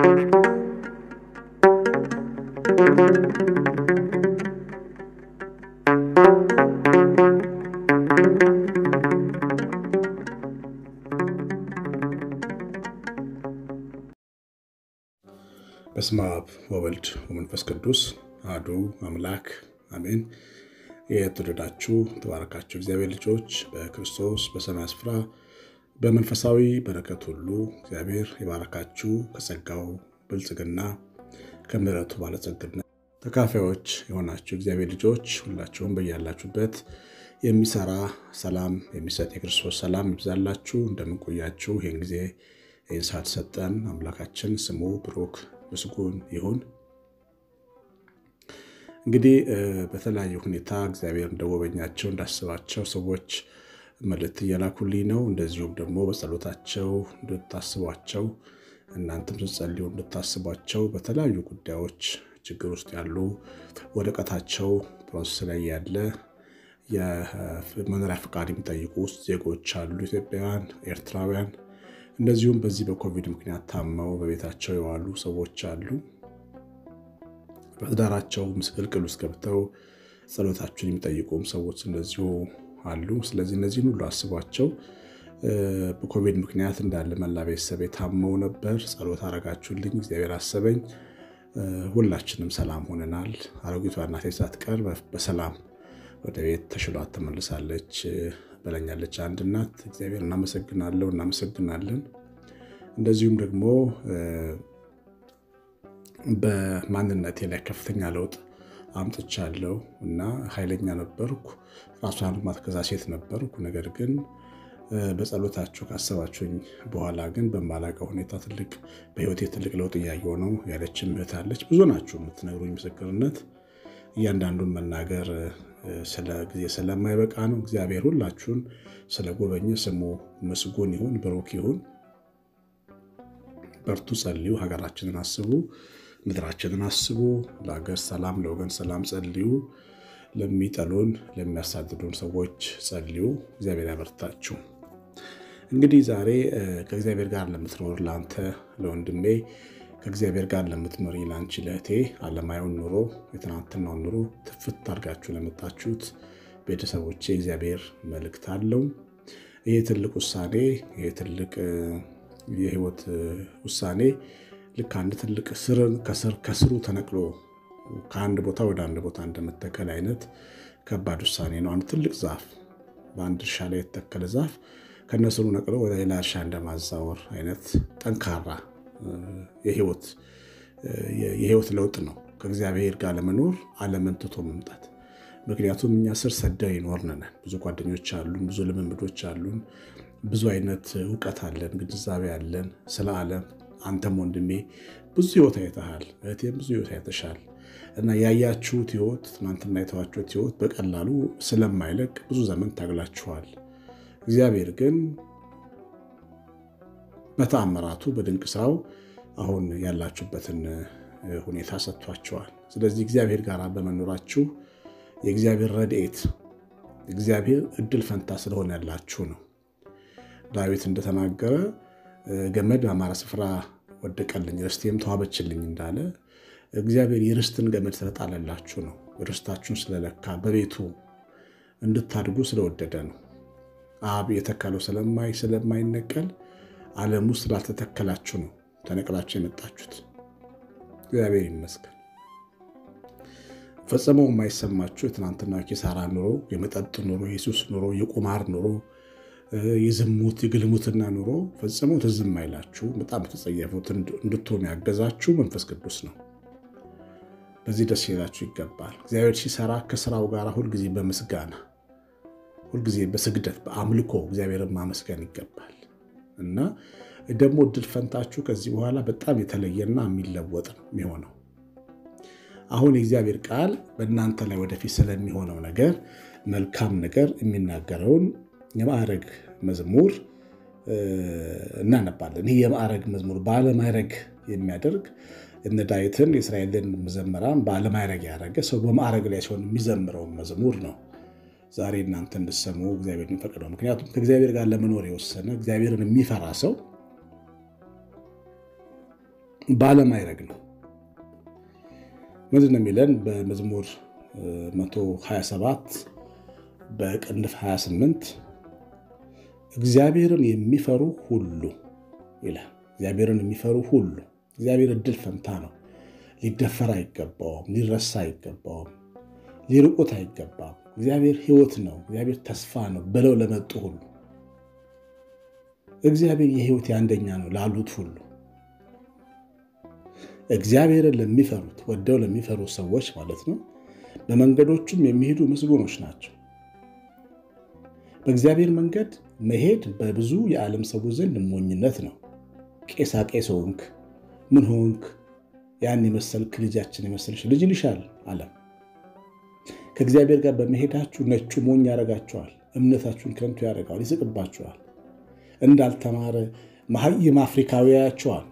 በስመ አብ ወወልድ ወመንፈስ ቅዱስ አሐዱ አምላክ አሜን። የተወደዳችሁ ተባረካችሁ እግዚአብሔር ልጆች በክርስቶስ በሰማይ ስፍራ በመንፈሳዊ በረከት ሁሉ እግዚአብሔር የባረካችሁ ከጸጋው ብልጽግና ከምሕረቱ ባለጸግነት ተካፋዮች የሆናችሁ እግዚአብሔር ልጆች ሁላችሁም በያላችሁበት የሚሰራ ሰላም የሚሰጥ የክርስቶስ ሰላም ይብዛላችሁ። እንደምንቆያችሁ ይህን ጊዜ ይህን ሰዓት ሰጠን አምላካችን ስሙ ብሩክ ምስጉን ይሁን። እንግዲህ በተለያዩ ሁኔታ እግዚአብሔር እንደጎበኛቸው እንዳስባቸው ሰዎች መልእክት እየላኩልኝ ነው። እንደዚሁም ደግሞ በጸሎታቸው እንድታስቧቸው እናንተም ስትጸልዩ እንድታስቧቸው በተለያዩ ጉዳዮች ችግር ውስጥ ያሉ ወረቀታቸው ፕሮሰስ ላይ ያለ የመኖሪያ ፈቃድ የሚጠይቁ ውስጥ ዜጎች አሉ፣ ኢትዮጵያውያን፣ ኤርትራውያን እንደዚሁም በዚህ በኮቪድ ምክንያት ታመው በቤታቸው የዋሉ ሰዎች አሉ። በትዳራቸው ምስቅልቅል ውስጥ ገብተው ጸሎታችሁን የሚጠይቁም ሰዎች እንደዚሁ አሉ። ስለዚህ እነዚህን ሁሉ አስቧቸው። በኮቪድ ምክንያት እንዳለ መላ ቤተሰብ ታመው ነበር። ጸሎት አረጋችሁልኝ፣ እግዚአብሔር አሰበኝ። ሁላችንም ሰላም ሆነናል። አሮጊቷ እናቴ ሳትቀር በሰላም ወደ ቤት ተሽሏት ተመልሳለች በለኛለች አንድ እናት። እግዚአብሔር እናመሰግናለሁ እናመሰግናለን። እንደዚሁም ደግሞ በማንነቴ ላይ ከፍተኛ ለውጥ አምጥቻለሁ እና ኃይለኛ ነበርኩ። ራሷን ማትገዛ ሴት ነበርኩ። ነገር ግን በጸሎታችሁ ካሰባችሁኝ በኋላ ግን በማላውቀው ሁኔታ ትልቅ በሕይወቴ ትልቅ ለውጥ እያየሁ ነው ያለችን እህት አለች። ብዙ ናችሁ የምትነግሩኝ ምስክርነት። እያንዳንዱን መናገር ስለ ጊዜ ስለማይበቃ ነው። እግዚአብሔር ሁላችሁን ስለጎበኘ ስሙ ምስጉን ይሁን፣ ብሩክ ይሁን። በርቱ፣ ጸልዩ፣ ሀገራችንን አስቡ፣ ምድራችንን አስቡ። ለሀገር ሰላም፣ ለወገን ሰላም ጸልዩ። ለሚጠሉን ለሚያሳድዱን ሰዎች ጸልዩ። እግዚአብሔር ያበርታችሁ። እንግዲህ ዛሬ ከእግዚአብሔር ጋር ለምትኖር ለአንተ ለወንድሜ ከእግዚአብሔር ጋር ለምትኖሪ ለአንቺ ለእህቴ ዓለማዊውን ኑሮ የትናንትናውን ኑሮ ትፍት አድርጋችሁ ለመጣችሁት ቤተሰቦቼ እግዚአብሔር መልእክት አለው። ይህ ትልቅ ውሳኔ ይህ ትልቅ የህይወት ውሳኔ ልክ አንድ ትልቅ ስርን ከስሩ ተነቅሎ ከአንድ ቦታ ወደ አንድ ቦታ እንደመተከል አይነት ከባድ ውሳኔ ነው። አንድ ትልቅ ዛፍ በአንድ እርሻ ላይ የተተከለ ዛፍ ከነስሩ ነቅሎ ወደ ሌላ እርሻ እንደማዛወር አይነት ጠንካራ የህይወት ለውጥ ነው። ከእግዚአብሔር ጋር ለመኖር ዓለምን ትቶ መምጣት። ምክንያቱም እኛ ስር ሰደው ይኖርነን ብዙ ጓደኞች አሉን፣ ብዙ ልምምዶች አሉን፣ ብዙ አይነት እውቀት አለን፣ ግንዛቤ አለን ስለ ዓለም። አንተም ወንድሜ ብዙ ህይወት አይተሃል፣ እህቴም ብዙ ህይወት አይተሻል። እና ያያችሁት ህይወት ትናንትና የተዋችሁት ህይወት በቀላሉ ስለማይለቅ ብዙ ዘመን ታግላችኋል። እግዚአብሔር ግን በተአምራቱ በድንቅ ስራው አሁን ያላችሁበትን ሁኔታ ሰጥቷቸዋል። ስለዚህ እግዚአብሔር ጋር በመኖራችሁ የእግዚአብሔር ረድኤት እግዚአብሔር እድል ፈንታ ስለሆነ ያላችሁ ነው። ዳዊት እንደተናገረ ገመድ በአማረ ስፍራ ወደቀልኝ፣ ርስቴም ተዋበችልኝ እንዳለ እግዚአብሔር የርስትን ገመድ ስለጣለላችሁ ነው። ርስታችሁን ስለለካ በቤቱ እንድታድጉ ስለወደደ ነው። አብ የተከለው ስለማይ ስለማይነቀል ዓለም ውስጥ ስላልተተከላችሁ ነው ተነቅላችሁ የመጣችሁት። እግዚአብሔር ይመስገን። ፈጽመው የማይሰማችሁ የትናንትና ኪሳራ ኑሮ፣ የመጠጥ ኑሮ፣ የሱስ ኑሮ፣ የቁማር ኑሮ፣ የዝሙት የግልሙትና ኑሮ ፈጽመው ትዝ የማይላችሁ በጣም የተጸየፉት እንድትሆኑ ያገዛችሁ መንፈስ ቅዱስ ነው። በዚህ ደስ ይላችሁ ይገባል። እግዚአብሔር ሲሰራ ከስራው ጋር ሁልጊዜ በምስጋና ሁልጊዜ በስግደት በአምልኮ እግዚአብሔርን ማመስገን ይገባል እና ደግሞ እድል ፈንታችሁ ከዚህ በኋላ በጣም የተለየና የሚለወጥ ነው የሚሆነው። አሁን የእግዚአብሔር ቃል በእናንተ ላይ ወደፊት ስለሚሆነው ነገር መልካም ነገር የሚናገረውን የማዕረግ መዝሙር እናነባለን። ይህ የማዕረግ መዝሙር ባለማዕረግ የሚያደርግ እነ ዳዊትን የእስራኤልን መዘመራን ባለማዕረግ ያደረገ ሰው በማዕረግ ላይ ሲሆን የሚዘምረውን መዝሙር ነው ዛሬ እናንተ እንድሰሙ እግዚአብሔር የሚፈቅደው። ምክንያቱም ከእግዚአብሔር ጋር ለመኖር የወሰነ እግዚአብሔርን የሚፈራ ሰው ባለማይረግ ነው። ምንድን ነው የሚለን በመዝሙር 127 በቅንፍ 28 እግዚአብሔርን የሚፈሩ ሁሉ ይላል። እግዚአብሔርን የሚፈሩ ሁሉ እግዚአብሔር እድል ፈንታ ነው። ሊደፈር አይገባውም፣ ሊረሳ አይገባውም፣ ሊርቁት አይገባም። እግዚአብሔር ሕይወት ነው፣ እግዚአብሔር ተስፋ ነው ብለው ለመጡ ሁሉ እግዚአብሔር የሕይወት የአንደኛ ነው ላሉት ሁሉ እግዚአብሔርን ለሚፈሩት ወደው ለሚፈሩ ሰዎች ማለት ነው። በመንገዶቹም የሚሄዱ ምስጉኖች ናቸው። በእግዚአብሔር መንገድ መሄድ በብዙ የዓለም ሰዎች ዘንድ ሞኝነት ነው። ቄሳ ቄስ ሆንክ፣ ምን ሆንክ፣ ያን የመሰልክ ልጃችን የመሰልሽ ልጅ ይልሻል ዓለም። ከእግዚአብሔር ጋር በመሄዳችሁ ነጩ ሞኝ ያደርጋችኋል። እምነታችሁን ከንቱ ያደርገዋል፣ ይስቅባችኋል። እንዳልተማረ መሀይም አፍሪካዊ ያያችኋል።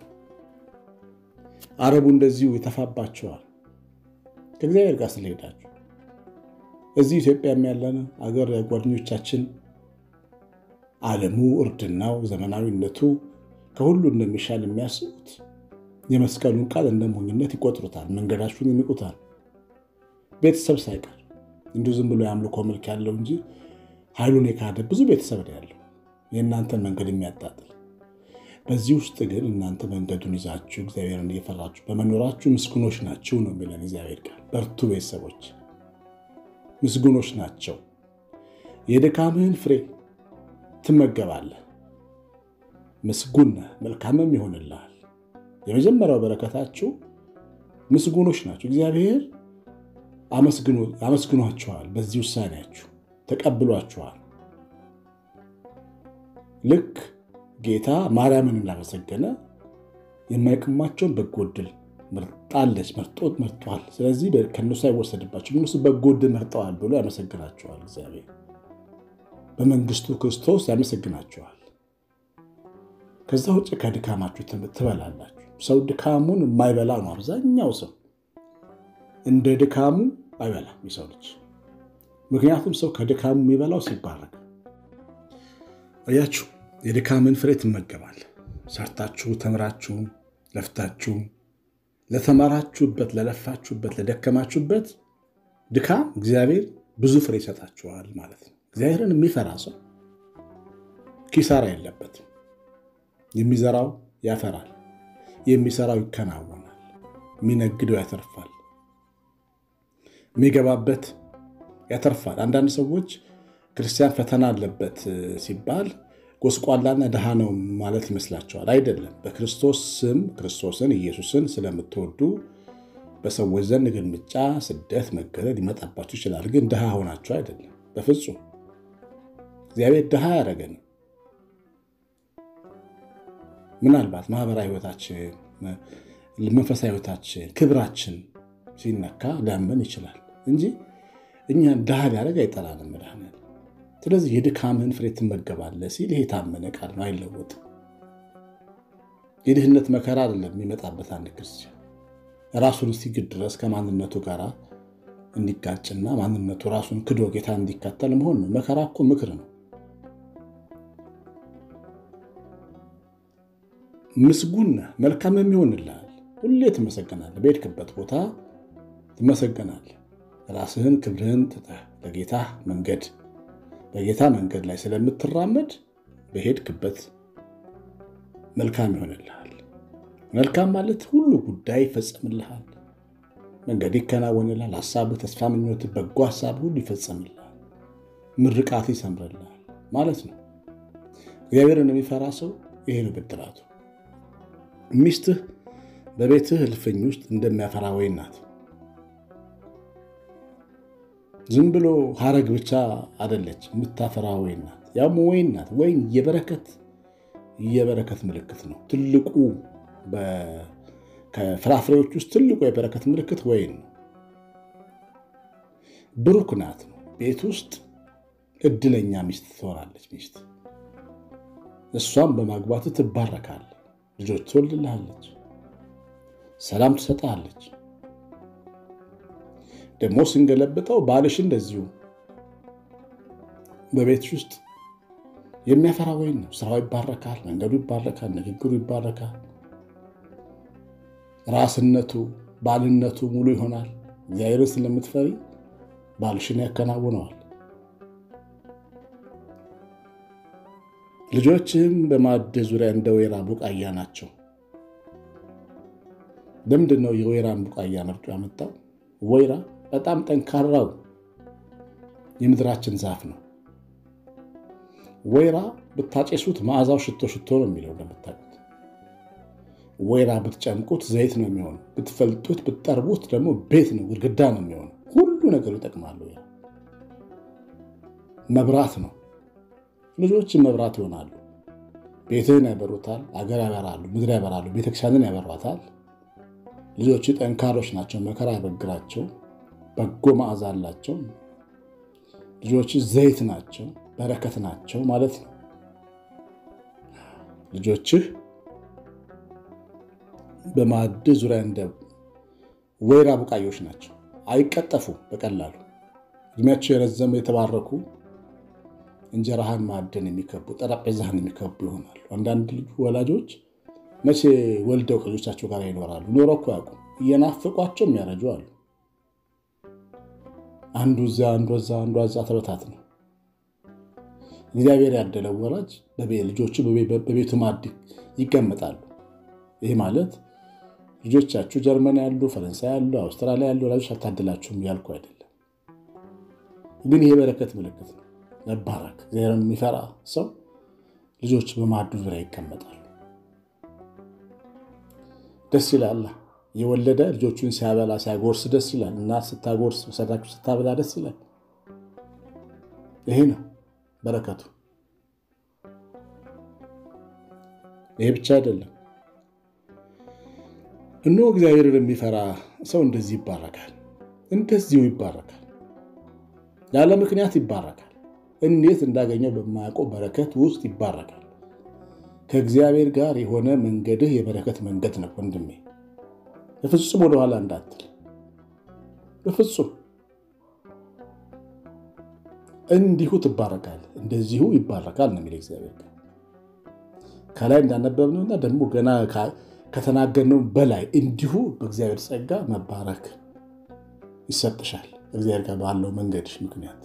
አረቡ እንደዚሁ ይተፋባችኋል። ከእግዚአብሔር ጋር ስለሄዳችሁ እዚህ ኢትዮጵያም ያለን አገር ጓደኞቻችን ዓለሙ፣ እርድናው፣ ዘመናዊነቱ ከሁሉ እንደሚሻል የሚያስቡት የመስቀሉን ቃል እንደ ሞኝነት ይቆጥሩታል። መንገዳችሁን ይንቁታል። ቤተሰብ ሳይቀር እንዲሁ ዝም ብሎ የአምልኮ መልክ ያለው እንጂ ኃይሉን የካደ ብዙ ቤተሰብ ነው ያለው የእናንተን መንገድ የሚያጣጥል። በዚህ ውስጥ ግን እናንተ መንገዱን ይዛችሁ እግዚአብሔርን እየፈራችሁ በመኖራችሁ ምስጉኖች ናቸው ነው የሚለን እግዚአብሔር ቃል። በርቱ ቤተሰቦች፣ ምስጉኖች ናቸው። የድካምህን ፍሬ ትመገባለህ። ምስጉን ነህ፣ መልካምም ይሆንልሃል። የመጀመሪያው በረከታችሁ ምስጉኖች ናቸው። እግዚአብሔር አመስግኗችኋል። በዚህ ውሳኔያችሁ ተቀብሏችኋል። ልክ ጌታ ማርያምን እንዳመሰገነ የማይቀማቸውን በጎ ዕድል መርጣለች፣ መርጦት መርጧል። ስለዚህ ከእነሱ አይወሰድባቸው፣ እነሱ በጎ ዕድል መርጠዋል ብሎ ያመሰግናቸዋል። እግዚአብሔር በመንግስቱ ክርስቶስ ያመሰግናቸዋል። ከዛ ውጭ ከድካማችሁ ትበላላችሁ። ሰው ድካሙን የማይበላ ነው። አብዛኛው ሰው እንደ ድካሙ አይበላም የሰው ልጅ። ምክንያቱም ሰው ከድካሙ የሚበላው ሲባረክ እያችሁ የድካምን ፍሬ ትመገባል። ሰርታችሁ ተምራችሁ ለፍታችሁ ለተማራችሁበት፣ ለለፋችሁበት፣ ለደከማችሁበት ድካም እግዚአብሔር ብዙ ፍሬ ይሰጣችኋል ማለት ነው። እግዚአብሔርን የሚፈራ ሰው ኪሳራ የለበትም። የሚዘራው ያፈራል፣ የሚሰራው ይከናወናል፣ የሚነግደው ያተርፋል፣ የሚገባበት ያተርፋል። አንዳንድ ሰዎች ክርስቲያን ፈተና አለበት ሲባል ጎስቋላና ድሃ ነው ማለት ይመስላቸዋል። አይደለም። በክርስቶስ ስም ክርስቶስን ኢየሱስን ስለምትወዱ በሰዎች ዘንድ ግልምጫ፣ ስደት፣ መገለል ሊመጣባችሁ ይችላል። ግን ድሃ ሆናችሁ አይደለም፣ በፍጹም እግዚአብሔር ድሃ ያደረገን ምናልባት ማህበራዊ ሕይወታችን፣ መንፈሳዊ ሕይወታችን፣ ክብራችን ሲነካ ሊያመን ይችላል እንጂ እኛን ድሃ ሊያደርግ አይጠላንም መድኃኒዓለም። ስለዚህ የድካምህን ፍሬ ትመገባለህ ሲል ይሄ የታመነ ቃል ነው፣ አይለወጥም። የድህነት መከራ አይደለም የሚመጣበት አንድ ክርስቲያን ራሱን እስኪግድ ድረስ ከማንነቱ ጋር እንዲጋጭና ማንነቱ ራሱን ክዶ ጌታ እንዲከተል መሆን ነው። መከራ እኮ ምክር ነው። ምስጉን ነህ፣ መልካም የሚሆንልሃል። ሁሌ ትመሰገናለህ። በሄድክበት ቦታ ትመሰገናለህ። ራስህን ክብርህን ትተህ ለጌታ መንገድ በጌታ መንገድ ላይ ስለምትራመድ በሄድክበት መልካም ይሆንልሃል። መልካም ማለት ሁሉ ጉዳይ ይፈጸምልሃል። መንገድ ይከናወንልሃል። ሀሳብህ፣ ተስፋ፣ ምኞትህ፣ በጎ ሀሳብ ሁሉ ይፈጸምልሃል። ምርቃት ይሰምርልሃል ማለት ነው። እግዚአብሔርን የሚፈራ ሰው ይሄ ነው ብድራቱ። ሚስትህ በቤትህ እልፍኝ ውስጥ እንደሚያፈራ ወይን ናት። ዝም ብሎ ሀረግ ብቻ አደለች፣ የምታፈራ ወይን ናት። ያም ወይን ናት። ወይን የበረከት የበረከት ምልክት ነው። ትልቁ ከፍራፍሬዎች ውስጥ ትልቁ የበረከት ምልክት ወይን ነው። ብሩክ ናት ነው። ቤት ውስጥ እድለኛ ሚስት ትሆናለች። ሚስት እሷም በማግባት ትባረካለች። ልጆች ትወልድልሃለች። ሰላም ትሰጥሃለች። ደግሞ ስንገለብጠው ባልሽ እንደዚሁ በቤትሽ ውስጥ የሚያፈራ ወይን ነው። ስራው ይባረካል፣ መንገዱ ይባረካል፣ ንግግሩ ይባረካል። ራስነቱ፣ ባልነቱ ሙሉ ይሆናል። እግዚአብሔርን ስለምትፈሪ ባልሽን ያከናውነዋል። ልጆችህም በማዕድ ዙሪያ እንደ ወይራ ቡቃያ ናቸው። ለምንድን ነው የወይራን ቡቃያ መርጦ ያመጣው? ወይራ በጣም ጠንካራው የምድራችን ዛፍ ነው። ወይራ ብታጨሱት መዓዛው ሽቶ ሽቶ ነው የሚለው እንደምታውቁት። ወይራ ብትጨምቁት ዘይት ነው የሚሆነው። ብትፈልጡት፣ ብትጠርቡት ደግሞ ቤት ነው ግድግዳ ነው የሚሆነው። ሁሉ ነገሩ ይጠቅማል። ወይራ መብራት ነው። ልጆችን መብራት ይሆናሉ። ቤትህን ያበሩታል፣ አገር ያበራሉ፣ ምድር ያበራሉ፣ ቤተክርስቲያንን ያበሯታል። ልጆች ጠንካሮች ናቸው፣ መከራ አይበግራቸው፣ በጎ መዓዛ አላቸው። ልጆች ዘይት ናቸው፣ በረከት ናቸው ማለት ነው። ልጆችህ በማዕድ ዙሪያ እንደ ወይራ ቡቃዮች ናቸው። አይቀጠፉ በቀላሉ እድሜያቸው የረዘመ የተባረኩ እንጀራህን ማዕድን የሚከቡ ጠረጴዛህን የሚከቡ ይሆናሉ። አንዳንድ ወላጆች መቼ ወልደው ከልጆቻቸው ጋር ይኖራሉ? ኖረው እኮ ያውቁም። እየናፍቋቸው የሚያረጁ አሉ። አንዱ እዚያ አንዱ እዛ አንዱ እዛ ተበታት ነው። እግዚአብሔር ያደለው ወላጅ ልጆቹ በቤቱ ማዕድ ይቀመጣሉ። ይህ ማለት ልጆቻችሁ ጀርመን ያሉ፣ ፈረንሳይ ያሉ፣ አውስትራሊያ ያሉ ወላጆች አታድላችሁም እያልኩ አይደለም። ግን ይሄ በረከት ምልክት ነው። መባረክ እግዚአብሔርን የሚፈራ ሰው ልጆች በማዕዱ ዙሪያ ይቀመጣሉ። ደስ ይላል። የወለደ ልጆቹን ሲያበላ ሲያጎርስ ደስ ይላል። እናት ስታጎርስ ሰዳችሁ ስታበላ ደስ ይላል። ይሄ ነው በረከቱ። ይሄ ብቻ አይደለም። እነሆ እግዚአብሔርን የሚፈራ ሰው እንደዚህ ይባረካል፣ እንደዚሁ ይባረካል፣ ያለ ምክንያት ይባረካል። እንዴት እንዳገኘው በማያውቀው በረከት ውስጥ ይባረካል። ከእግዚአብሔር ጋር የሆነ መንገድህ የበረከት መንገድ ነው ወንድሜ። በፍጹም ወደኋላ እንዳትል፣ በፍጹም እንዲሁ ትባረካል፣ እንደዚሁ ይባረካል ነው የሚለው እግዚአብሔር ጋር ከላይ እንዳነበብነውና ደግሞ ገና ከተናገርነው በላይ እንዲሁ በእግዚአብሔር ጸጋ መባረክ ይሰጥሻል። እግዚአብሔር ጋር ባለው መንገድሽ ምክንያት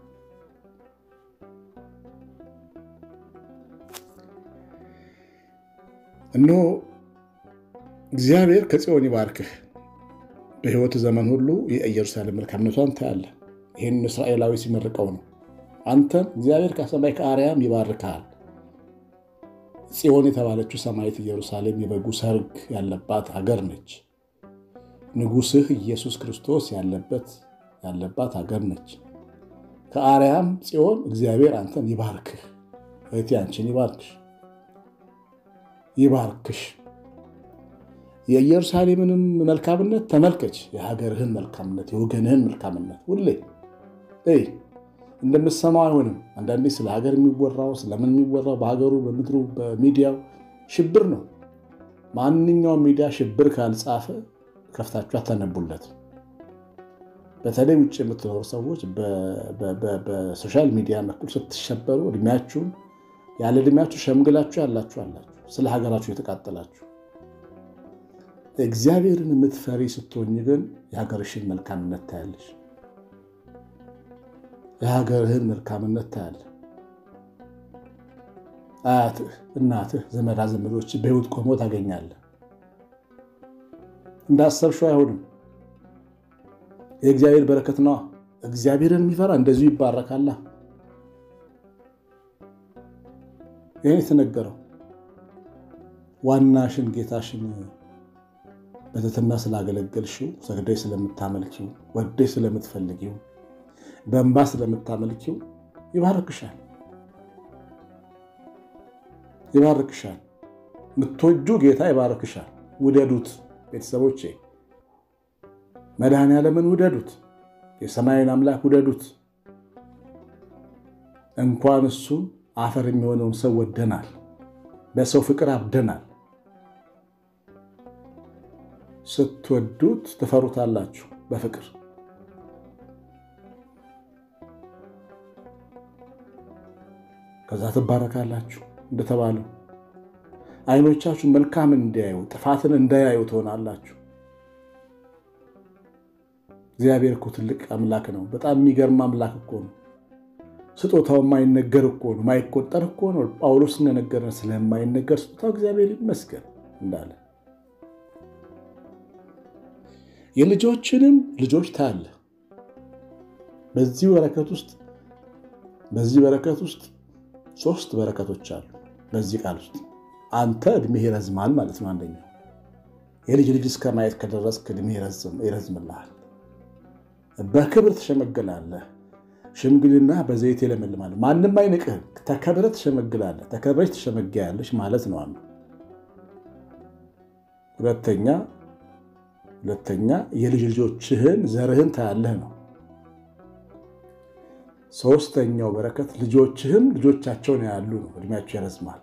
እነሆ እግዚአብሔር ከጽዮን ይባርክህ፣ በሕይወት ዘመን ሁሉ የኢየሩሳሌም መልካምነቷን ታያለህ። ይህን እስራኤላዊ ሲመርቀው ነው። አንተን እግዚአብሔር ከሰማይ ከአርያም ይባርክሃል። ጽዮን የተባለችው ሰማይት ኢየሩሳሌም የበጉ ሰርግ ያለባት ሀገር ነች። ንጉሥህ ኢየሱስ ክርስቶስ ያለበት ያለባት ሀገር ነች። ከአርያም ጽዮን እግዚአብሔር አንተን ይባርክህ፣ እህቴ አንቺን ይባርክሽ ይባርክሽ። የኢየሩሳሌምንም መልካምነት ተመልከች፣ የሀገርህን መልካምነት፣ የወገንህን መልካምነት ሁሌ እይ። እንደምትሰማው አይሆንም። አንዳንዴ ስለ ሀገር የሚወራው ስለምን የሚወራው በሀገሩ በምድሩ በሚዲያው ሽብር ነው። ማንኛውም ሚዲያ ሽብር ካልጻፈ ከፍታችሁ አታነቡለት። በተለይ ውጭ የምትኖሩ ሰዎች በሶሻል ሚዲያ በኩል ስትሸበሩ እድሜያችሁን ያለ እድሜያችሁ ሸምግላችሁ ያላችሁ አላችሁ ስለ ሀገራችሁ የተቃጠላችሁ። እግዚአብሔርን የምትፈሪ ስትሆኝ ግን የሀገርሽን መልካምነት ታያለሽ። የሀገርህን መልካምነት ታያለህ። አያትህ፣ እናትህ፣ ዘመዳ ዘመዶች በሕይወት ቆሞ ታገኛለህ። እንዳሰብሽው አይሆንም። የእግዚአብሔር በረከት ነዋ። እግዚአብሔርን የሚፈራ እንደዚሁ ይባረካላ። ይህን የተነገረው ዋናሽን ጌታሽን በትህትና ስላገለገልሽው፣ ሰግደሽ ስለምታመልኪው፣ ወደሽ ስለምትፈልጊው፣ በእንባ ስለምታመልኪው ይባርክሻል ይባርክሻል። የምትወጁ ጌታ ይባርክሻል። ውደዱት ቤተሰቦቼ፣ መድኃኔዓለምን ውደዱት፣ የሰማይን አምላክ ውደዱት። እንኳን እሱን አፈር የሚሆነውን ሰው ወደናል። በሰው ፍቅር አብደናል። ስትወዱት ትፈሩታላችሁ። በፍቅር ከዛ ትባረካላችሁ። እንደተባለው ዓይኖቻችሁ መልካም እንዲያዩ ጥፋትን እንዳያዩ ትሆናላችሁ። እግዚአብሔር እኮ ትልቅ አምላክ ነው። በጣም የሚገርም አምላክ እኮ ነው። ስጦታው የማይነገር እኮ ነው፣ የማይቆጠር እኮ ነው። ጳውሎስ እንደነገረን ስለማይነገር ስጦታው እግዚአብሔር ይመስገን እንዳለ የልጆችንም ልጆች ታያለ። በዚህ በረከት ውስጥ በዚህ በረከት ውስጥ ሶስት በረከቶች አሉ። በዚህ ቃል ውስጥ አንተ እድሜህ ይረዝማል ማለት ነው። አንደኛው የልጅ ልጅ እስከ ማየት ከደረስክ እድሜህ ይረዝምልሃል። በክብር ትሸመግላለህ። ሽምግልና በዘይት ይለመልማል። ማንም አይንቅህም። ተከብረህ ትሸመግላለህ። ተከብረሽ ትሸመጊያለሽ ማለት ነው። አንዱ ሁለተኛ ሁለተኛ የልጅ ልጆችህን ዘርህን ታያለህ ነው። ሶስተኛው በረከት ልጆችህም ልጆቻቸውን ያሉ ነው። እድሜያቸው ይረዝማል።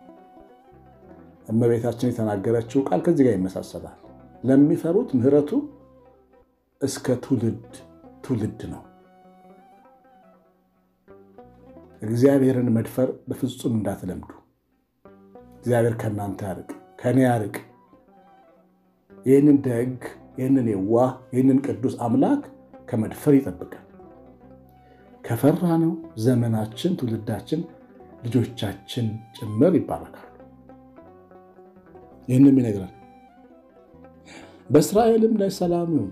እመቤታችን የተናገረችው ቃል ከዚህ ጋር ይመሳሰላል። ለሚፈሩት ምሕረቱ እስከ ትውልድ ትውልድ ነው። እግዚአብሔርን መድፈር በፍጹም እንዳትለምዱ። እግዚአብሔር ከእናንተ ያርቅ፣ ከእኔ ያርቅ። ይህንን ደግ፣ ይህንን የዋህ፣ ይህንን ቅዱስ አምላክ ከመድፈር ይጠብቃል። ከፈራ ነው ዘመናችን፣ ትውልዳችን፣ ልጆቻችን ጭምር ይባረካሉ። ይህንም ይነግራል። በእስራኤልም ላይ ሰላም ይሁን።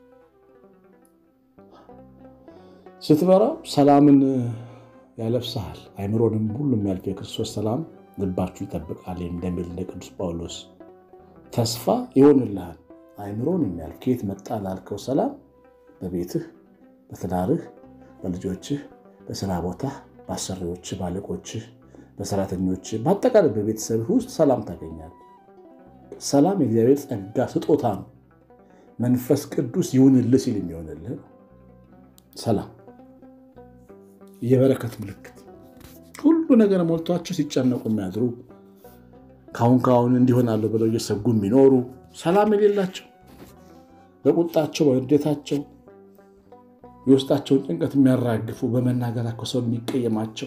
ስትበራ ሰላምን ያለብስሃል፣ አይምሮንም ሁሉ የሚያልፍ የክርስቶስ ሰላም ልባችሁ ይጠብቃል እንደሚል እንደ ቅዱስ ጳውሎስ ተስፋ ይሆንልሃል። አይምሮን የሚያልፍ ከየት መጣ ላልከው ሰላም በቤትህ፣ በትዳርህ፣ በልጆችህ፣ በስራ ቦታህ፣ በአሰሪዎችህ፣ ባለቆችህ፣ በሰራተኞችህ፣ በአጠቃላይ በቤተሰብህ ውስጥ ሰላም ታገኛለህ። ሰላም የእግዚአብሔር ጸጋ ስጦታ ነው። መንፈስ ቅዱስ ይሁንልህ ሲል የሚሆንልህ ነው። ሰላም የበረከት ምልክት ሁሉ ነገር ሞልቷቸው ሲጨነቁ የሚያድሩ ካሁን ካሁን እንዲሆናለሁ ብለው እየሰጉ የሚኖሩ ሰላም የሌላቸው በቁጣቸው በንዴታቸው የውስጣቸውን ጭንቀት የሚያራግፉ በመናገራቸው ሰው የሚቀየማቸው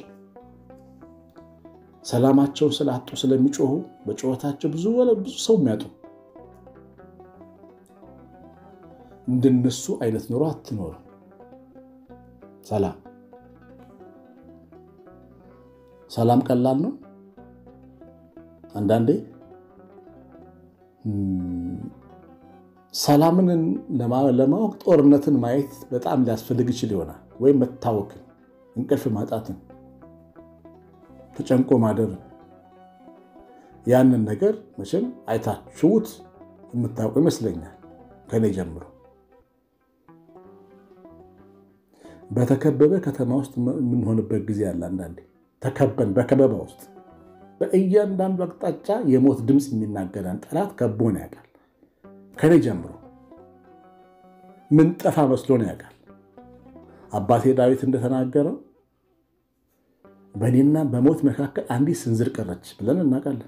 ሰላማቸውን ስላጡ ስለሚጮሁ በጩኸታቸው ብዙ ብዙ ሰው የሚያጡ እንደነሱ አይነት ኑሮ አትኖርም። ሰላም ሰላም ቀላል ነው። አንዳንዴ ሰላምን ለማወቅ ጦርነትን ማየት በጣም ሊያስፈልግ ይችል ይሆናል። ወይም መታወክን፣ እንቅልፍ ማጣትን፣ ተጨንቆ ማደርን። ያንን ነገር መቼም አይታችሁት የምታውቁ ይመስለኛል ከኔ ጀምሮ። በተከበበ ከተማ ውስጥ የምንሆንበት ጊዜ አለ። አንዳንዴ ተከበን በከበባ ውስጥ በእያንዳንዱ አቅጣጫ የሞት ድምፅ የሚናገረን ጠላት ከቦን ያውቃል። ከኔ ጀምሮ ምን ጠፋ መስሎን ያውቃል። አባቴ ዳዊት እንደተናገረው በእኔና በሞት መካከል አንዲት ስንዝር ቀረች ብለን እናውቃለን።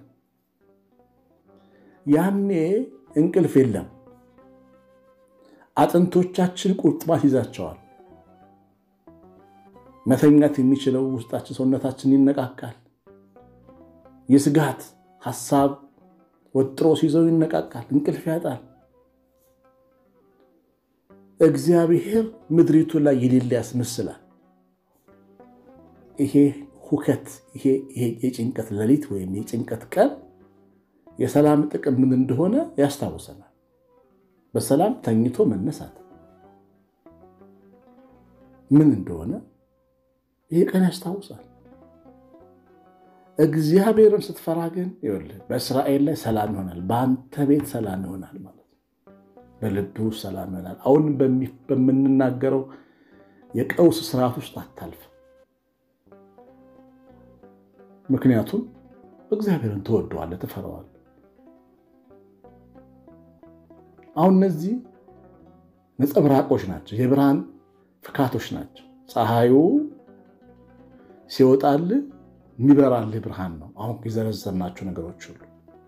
ያኔ እንቅልፍ የለም። አጥንቶቻችን ቁርጥማት ይዛቸዋል። መተኛት የሚችለው ውስጣችን ሰውነታችን ይነቃቃል። የስጋት ሐሳብ ወጥሮ ሲይዘው ይነቃቃል፣ እንቅልፍ ያጣል። እግዚአብሔር ምድሪቱ ላይ የሌለ ያስመስላል። ይሄ ሁከት፣ ይሄ የጭንቀት ሌሊት ወይም የጭንቀት ቀን የሰላም ጥቅም ምን እንደሆነ ያስታውሰናል። በሰላም ተኝቶ መነሳት ምን እንደሆነ ይሄ ቀን ያስታውሳል። እግዚአብሔርን ስትፈራ ግን ይኸውልህ በእስራኤል ላይ ሰላም ይሆናል፣ በአንተ ቤት ሰላም ይሆናል ማለት ነው። በልብ ውስጥ ሰላም ይሆናል። አሁን በምንናገረው የቀውስ ስርዓት ውስጥ አታልፍ። ምክንያቱም እግዚአብሔርን ትወደዋለህ፣ ትፈራዋለህ። አሁን እነዚህ ነጸብራቆች ናቸው፣ የብርሃን ፍካቶች ናቸው። ፀሐዩ ሲወጣልህ የሚበራልህ ብርሃን ነው። አሁን የዘረዘርናቸው ነገሮች ሁሉ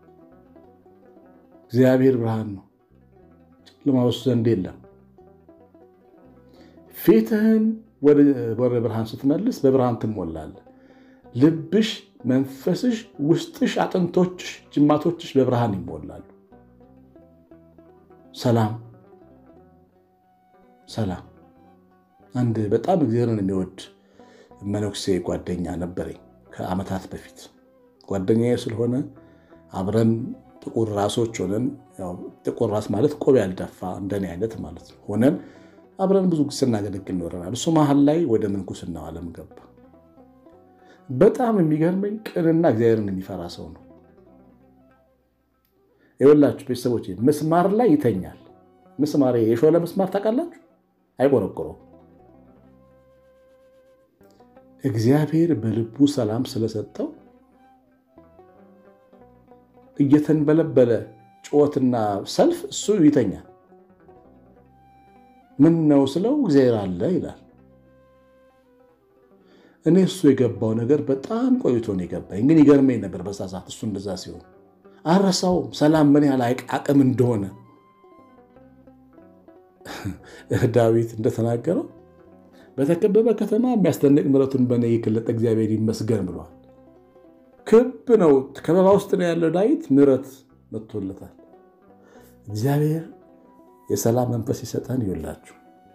እግዚአብሔር ብርሃን ነው፣ ጨለማ በሱ ዘንድ የለም። ፊትህን ወደ ብርሃን ስትመልስ በብርሃን ትሞላለህ። ልብሽ መንፈስሽ፣ ውስጥሽ፣ አጥንቶችሽ፣ ጅማቶችሽ በብርሃን ይሞላሉ። ሰላም ሰላም። አንድ በጣም እግዚአብሔርን የሚወድ መነኩሴ ጓደኛ ነበረኝ ከዓመታት በፊት ጓደኛዬ ስለሆነ አብረን ጥቁር ራሶች ሆነን ጥቁር ራስ ማለት ቆብ ያልደፋ እንደኔ አይነት ማለት ነው ሆነን አብረን ብዙ ስናገለግል ይኖረናል። እሱ መሀል ላይ ወደ ምንኩስናው ዓለም ገባ። በጣም የሚገርመኝ ቅንና እግዚአብሔርን የሚፈራ ሰው ነው። የወላችሁ ቤተሰቦች ምስማር ላይ ይተኛል። ምስማር የሾለ ምስማር ታውቃላችሁ? አይቆረቆረውም። እግዚአብሔር በልቡ ሰላም ስለሰጠው እየተንበለበለ ጩኸትና ሰልፍ እሱ ይተኛል። ምን ነው ስለው እግዚአብሔር አለ ይላል። እኔ እሱ የገባው ነገር በጣም ቆይቶ ነው የገባኝ፣ ግን ይገርመኝ ነበር በዛ ሰዓት እሱ እንደዛ ሲሆን አረሳውም ሰላም ምን ያህል አቅም እንደሆነ ዳዊት እንደተናገረው በተከበበ ከተማ የሚያስደንቅ ምሕረቱን በእኔ የገለጠ እግዚአብሔር ይመስገን ብሏል። ክብ ነው፣ ከበባ ውስጥ ነው ያለው ዳዊት፣ ምሕረት መጥቶለታል። እግዚአብሔር የሰላም መንፈስ ይሰጠን። ይውላችሁ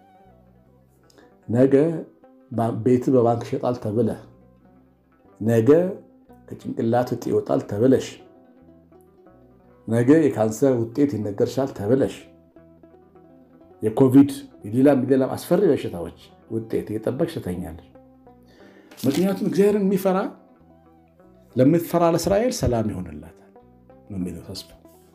ነገ ቤት በባንክ ይሸጣል ተብለህ፣ ነገ ከጭንቅላት እጢ ይወጣል ተብለሽ፣ ነገ የካንሰር ውጤት ይነገርሻል ተብለሽ፣ የኮቪድ የሌላም ሌላም አስፈሪ በሽታዎች ውጤት እየጠበቅሽ ትተኛለሽ። ምክንያቱም እግዚአብሔርን የሚፈራ ለምትፈራ ለእስራኤል ሰላም ይሆንላታል ነው የሚለው ተስፋ።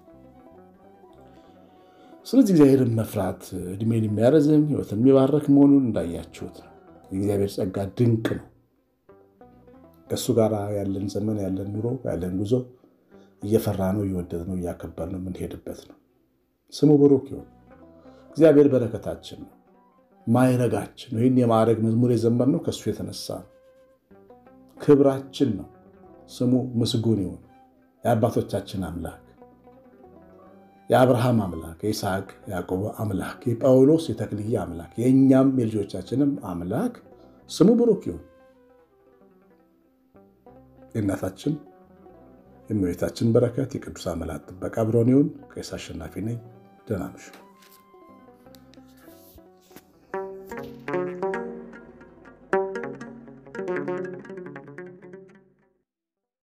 ስለዚህ እግዚአብሔርን መፍራት እድሜን የሚያረዝም ሕይወትን የሚባረክ መሆኑን እንዳያችሁት ነው። የእግዚአብሔር ጸጋ ድንቅ ነው። ከእሱ ጋር ያለን ዘመን ያለን ኑሮ ያለን ጉዞ እየፈራ ነው እየወደድ ነው እያከበር ነው የምንሄድበት ነው። ስሙ ብሩክ ይሁን። እግዚአብሔር በረከታችን ነው፣ ማይረጋችን ነው። ይህን የማዕረግ መዝሙር የዘመርነው ከእሱ የተነሳ ነው። ክብራችን ነው። ስሙ ምስጉን ይሁን። የአባቶቻችን አምላክ የአብርሃም አምላክ የይስሐቅ ያዕቆብ አምላክ የጳውሎስ የተክልዬ አምላክ የእኛም የልጆቻችንም አምላክ ስሙ ብሩክ ይሁን። የእናታችን የእመቤታችን በረከት የቅዱሳን መላእክት ጥበቃ አብሮን ይሁን። ቄስ አሸናፊ ነኝ። ደህና ነሽ።